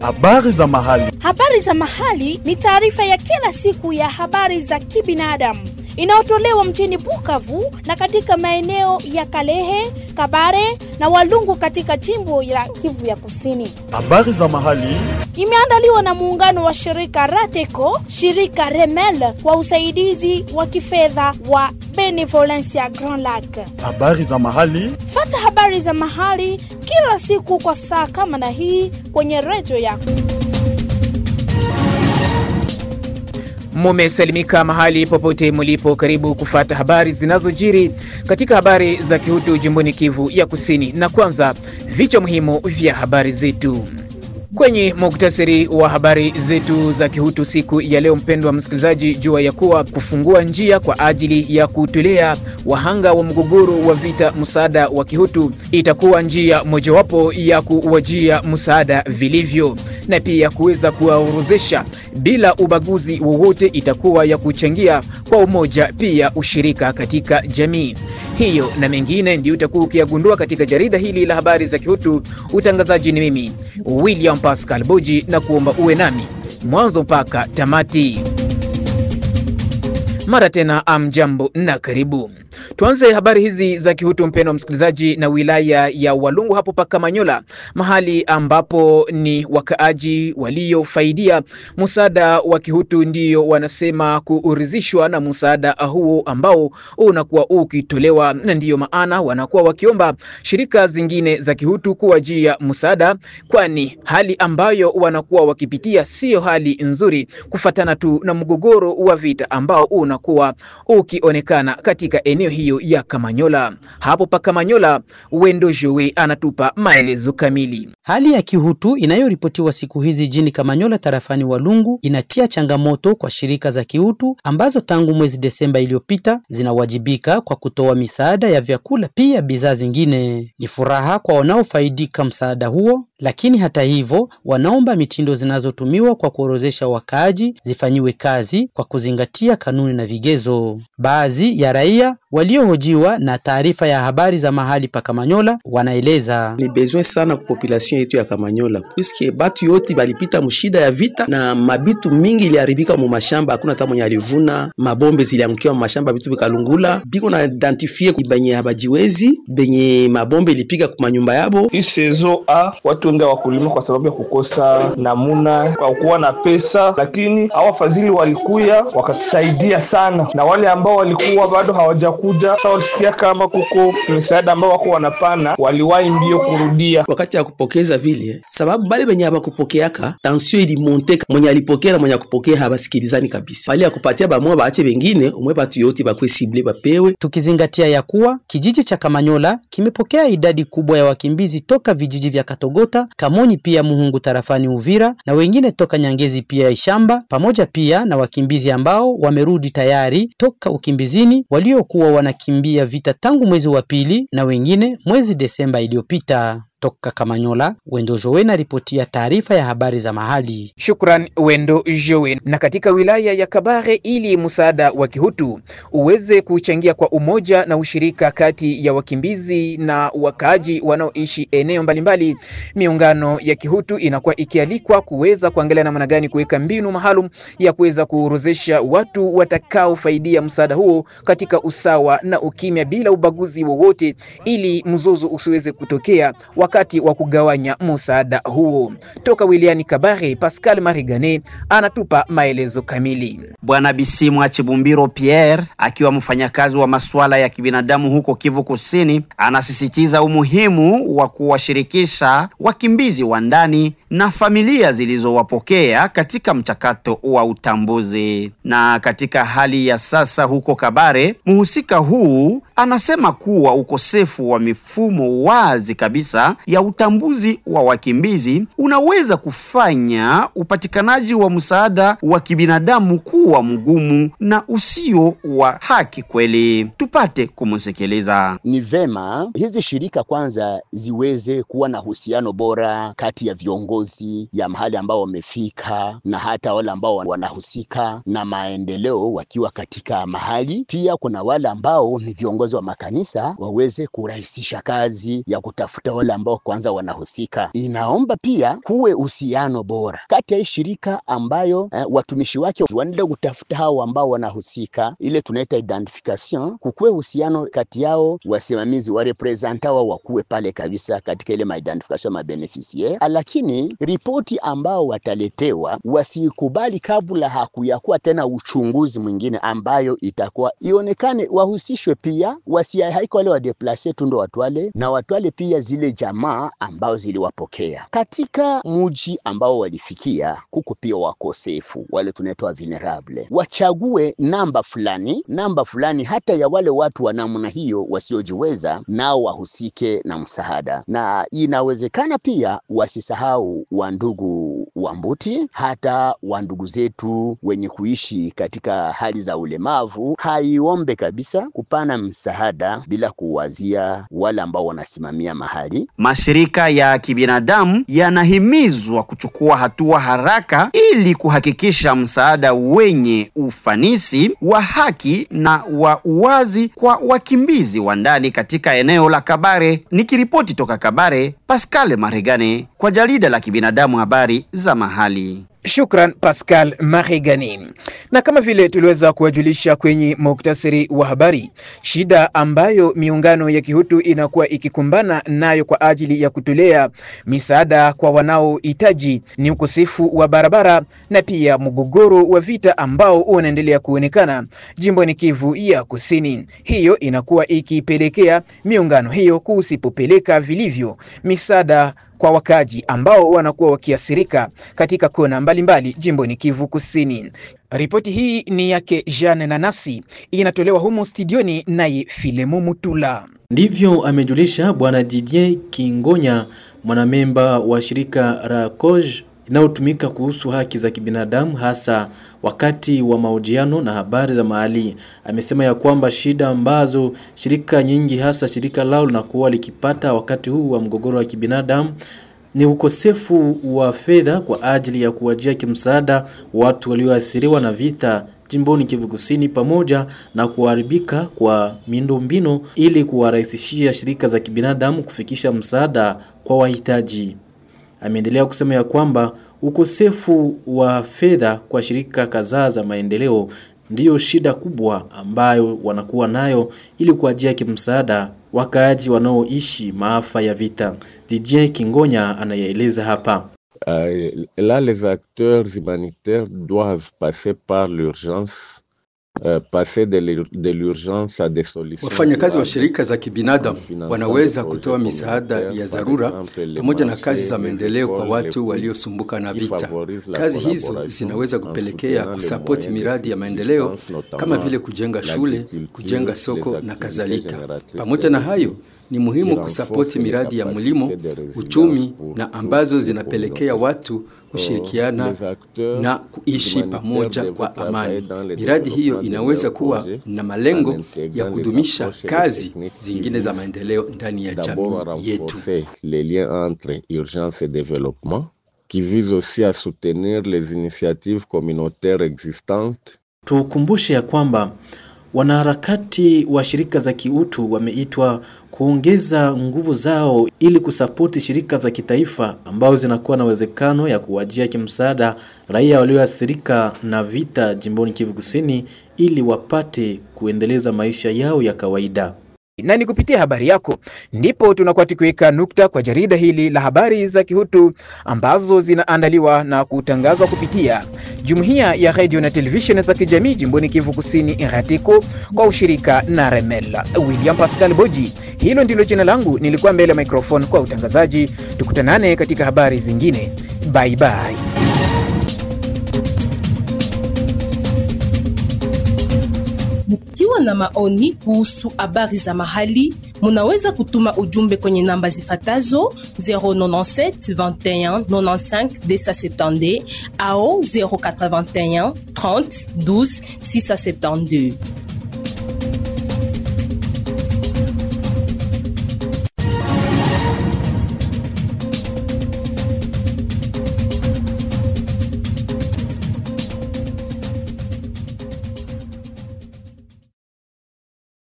Habari za mahali. Habari za mahali ni taarifa ya kila siku ya habari za kibinadamu inayotolewa mjini Bukavu na katika maeneo ya Kalehe, Kabare na Walungu katika jimbo la Kivu ya Kusini. Habari za mahali. Imeandaliwa na muungano wa shirika Rateco, shirika Remel kwa usaidizi wa kifedha wa Benevolencia Grand Lac. Habari za mahali. Fata habari za mahali kila siku kwa saa kama na hii kwenye redio yako. Mumesalimika mahali popote mulipo, karibu kufata habari zinazojiri katika habari za kihutu jimboni Kivu ya Kusini. Na kwanza vichwa muhimu vya habari zetu kwenye muktasari wa habari zetu za kihutu siku ya leo. Mpendwa msikilizaji, jua ya kuwa kufungua njia kwa ajili ya kutolea wahanga wa mgogoro wa vita msaada wa kihutu itakuwa njia mojawapo ya kuwajia msaada vilivyo, na pia kuweza kuwaorozesha bila ubaguzi wowote itakuwa ya kuchangia kwa umoja, pia ushirika katika jamii hiyo na mengine ndio utakuwa ukiyagundua katika jarida hili la habari za kihutu. Utangazaji ni mimi William Pascal Boji, na kuomba uwe nami mwanzo mpaka tamati. Mara tena amjambo na karibu. Tuanze habari hizi za kihutu mpendwa msikilizaji, na wilaya ya Walungu hapo paka Manyola, mahali ambapo ni wakaaji waliofaidia msaada wa kihutu ndio wanasema kuridhishwa na msaada huo ambao unakuwa ukitolewa, na ndiyo maana wanakuwa wakiomba shirika zingine za kihutu kuwajia msaada, kwani hali ambayo wanakuwa wakipitia siyo hali nzuri, kufatana tu na mgogoro wa vita ambao unakuwa ukionekana katika eneo hiyo ya Kamanyola. Hapo pa Kamanyola, Wendo Jowe anatupa maelezo kamili. Hali ya kihutu inayoripotiwa siku hizi jini Kamanyola tarafani Walungu inatia changamoto kwa shirika za kihutu ambazo tangu mwezi Desemba iliyopita zinawajibika kwa kutoa misaada ya vyakula pia bidhaa zingine. Ni furaha kwa wanaofaidika msaada huo, lakini hata hivyo wanaomba mitindo zinazotumiwa kwa kuorozesha wakaaji zifanyiwe kazi kwa kuzingatia kanuni na vigezo. Baadhi ya raia waliohojiwa na taarifa ya habari za mahali pa Kamanyola wanaeleza ni besoin sana ku population yetu ya Kamanyola puisque batu yote balipita mushida ya vita na mabitu mingi iliharibika mu mashamba, hakuna hata mwenye alivuna. Mabombe ziliangukia mu mashamba, bitu bikalungula, biko na identifie benye habajiwezi, benye mabombe ilipiga ku manyumba yabo. Hii sezo a watu wengi wakulima kwa sababu ya kukosa namuna kwa kuwa na pesa, lakini hawa wafadhili walikuya wakatusaidia sana, na wale ambao walikuwa bado hawajakuja sasa walisikia kama kuko misaada ambao wako wanapana, waliwahi mbio kurudia wakati ya kupokeza vile, sababu bale benye habakupokeaka tension ilimonte, mwenye alipokea na mwenye akupokea habasikilizani kabisa. Bali ya kupatia bamwe baache bengine, umwe batu yote bakwe sible bapewe. Tukizingatia ya kuwa kijiji cha Kamanyola kimepokea idadi kubwa ya wakimbizi toka vijiji vya Katogota, Kamonyi pia Muhungu tarafani Uvira na wengine toka Nyangezi pia Ishamba, pamoja pia na wakimbizi ambao wamerudi tayari toka ukimbizini waliokuwa wanakimbia vita tangu mwezi wa pili na wengine mwezi Desemba iliyopita. Toka Kamanyola, Wendo Jowe na ripotia taarifa ya habari za mahali. Shukran Wendo Jowe. Na katika wilaya ya Kabare, ili msaada wa kihutu uweze kuchangia kwa umoja na ushirika kati ya wakimbizi na wakaaji wanaoishi eneo mbalimbali, miungano ya kihutu inakuwa ikialikwa kuweza kuangalia namna gani kuweka mbinu maalum ya kuweza kuorozesha watu watakaofaidia msaada huo katika usawa na ukimya bila ubaguzi wowote, ili mzozo usiweze kutokea wakati wa kugawanya msaada huo. Toka wilayani Kabare, Pascal Marigane anatupa maelezo kamili. Bwana Bisimwa Chibumbiro Pierre akiwa mfanyakazi wa masuala ya kibinadamu huko Kivu Kusini, anasisitiza umuhimu wa kuwashirikisha wakimbizi wa ndani na familia zilizowapokea katika mchakato wa utambuzi. Na katika hali ya sasa huko Kabare, mhusika huu anasema kuwa ukosefu wa mifumo wazi kabisa ya utambuzi wa wakimbizi unaweza kufanya upatikanaji wa msaada wa kibinadamu kuwa mgumu na usio wa haki kweli. Tupate kumsikiliza. Ni vema hizi shirika kwanza ziweze kuwa na uhusiano bora kati ya viongozi ya mahali ambao wamefika na hata wale ambao wanahusika na maendeleo wakiwa katika mahali. Pia kuna wale ambao ni viongozi wa makanisa waweze kurahisisha kazi ya kutafuta wale ambao ambao kwanza wanahusika. Inaomba pia kuwe uhusiano bora kati ya hii shirika ambayo eh, watumishi wake wanaenda kutafuta hao ambao wanahusika, ile tunaita identification, kukuwe uhusiano kati yao, wasimamizi wa representa wao wakuwe pale kabisa katika ile maidentification ma beneficiaire, lakini ripoti ambao wataletewa wasikubali kabla hakuyakuwa tena uchunguzi mwingine ambayo itakuwa ionekane wahusishwe pia, wasihaiko wale wadeplase tu ndo watwale na watwale pia zile jamaa ambao ziliwapokea katika muji ambao walifikia. Kuko pia wakosefu wale tunaitwa vulnerable, wachague namba fulani, namba fulani hata ya wale watu wa namna hiyo wasiojiweza, nao wahusike na msaada, na inawezekana pia wasisahau wandugu wa Mbuti, hata wandugu zetu wenye kuishi katika hali za ulemavu. Haiombe kabisa kupana msaada bila kuwazia wale ambao wanasimamia mahali. Mashirika ya kibinadamu yanahimizwa kuchukua hatua haraka ili kuhakikisha msaada wenye ufanisi wa haki na wa uwazi kwa wakimbizi wa ndani katika eneo la Kabare. Nikiripoti toka Kabare, Pascal Maregane kwa jarida la kibinadamu habari za mahali. Shukran Pascal Marigani. Na kama vile tuliweza kuwajulisha kwenye muktasari wa habari, shida ambayo miungano ya kihutu inakuwa ikikumbana nayo kwa ajili ya kutolea misaada kwa wanaohitaji ni ukosefu wa barabara na pia mgogoro wa vita ambao unaendelea kuonekana jimboni Kivu ya Kusini. Hiyo inakuwa ikipelekea miungano hiyo kusipopeleka vilivyo misaada kwa wakaji ambao wanakuwa wakiathirika katika kona mbalimbali jimboni Kivu Kusini. Ripoti hii ni yake Jeanne Nanasi, inatolewa humo studioni naye Filemo Mutula. Ndivyo amejulisha Bwana Didier Kingonya, mwanamemba wa shirika RACOJ inayotumika kuhusu haki za kibinadamu hasa wakati wa mahojiano na habari za mahali. Amesema ya kwamba shida ambazo shirika nyingi hasa shirika lao linakuwa likipata wakati huu wa mgogoro wa kibinadamu ni ukosefu wa fedha kwa ajili ya kuwajia kimsaada watu walioathiriwa na vita jimboni Kivu Kusini pamoja na kuharibika kwa miundombinu ili kuwarahisishia shirika za kibinadamu kufikisha msaada kwa wahitaji. Ameendelea kusema ya kwamba ukosefu wa fedha kwa shirika kadhaa za maendeleo ndiyo shida kubwa ambayo wanakuwa nayo ili kuajia kimsaada wakaaji wanaoishi maafa ya vita. Didier Kingonya anayaeleza hapa. Euh, là, les acteurs humanitaires doivent passer par l'urgence Uh, passer de l'ur- de l'urgence à des solutions Wafanyakazi wa durables. shirika za kibinadamu Financement wanaweza de kutoa projets misaada communautaires, ya par dharura exemple, les pamoja na marchés, kazi za les maendeleo kwa écoles, watu les waliosumbuka na qui vita. favorisent la Kazi hizo collaboration zinaweza en kupelekea soutenant les kusapoti moyens de miradi ya maendeleo subsistance, notamment kama vile kujenga shule, l'agriculture, kujenga les soko na activités kadhalika. génératrices Pamoja na de hayo, revenus, ni muhimu qui kusapoti renforcent les miradi ya capacités mlimo, de résilience uchumi pour na toutes ambazo les zinapelekea communautés. watu kushirikiana les acteurs na kuishi humanitaires pamoja devraient kwa travailler amani. dans le Miradi hiyo développement de inaweza leurs kuwa projets na malengo en intégrant ya les kudumisha approches et les kazi techniques qui zingine za visent maendeleo ndani ya D'abord à jamii yetu. renforcer les liens entre urgence et développement, qui vise aussi à soutenir les initiatives communautaires existantes Tukumbushe ya kwamba wanaharakati wa shirika za kiutu wameitwa kuongeza nguvu zao ili kusapoti shirika za kitaifa ambao zinakuwa na uwezekano ya kuwajia kimsaada raia walioathirika na vita jimboni Kivu Kusini ili wapate kuendeleza maisha yao ya kawaida. na ni kupitia habari yako ndipo tunakuwa tukiweka nukta kwa jarida hili la habari za kihutu ambazo zinaandaliwa na kutangazwa kupitia jumuiya ya redio na televisheni za kijamii jimboni Kivu Kusini RATECO kwa ushirika na Remel. William Pascal Boji, hilo ndilo jina langu, nilikuwa mbele ya microphone kwa utangazaji. Tukutanane katika habari zingine, bye bye. Mkiwa na maoni kuhusu habari za mahali, munaweza kutuma ujumbe kwenye namba zifatazo 097 21 95 270 au 081 30 12 672.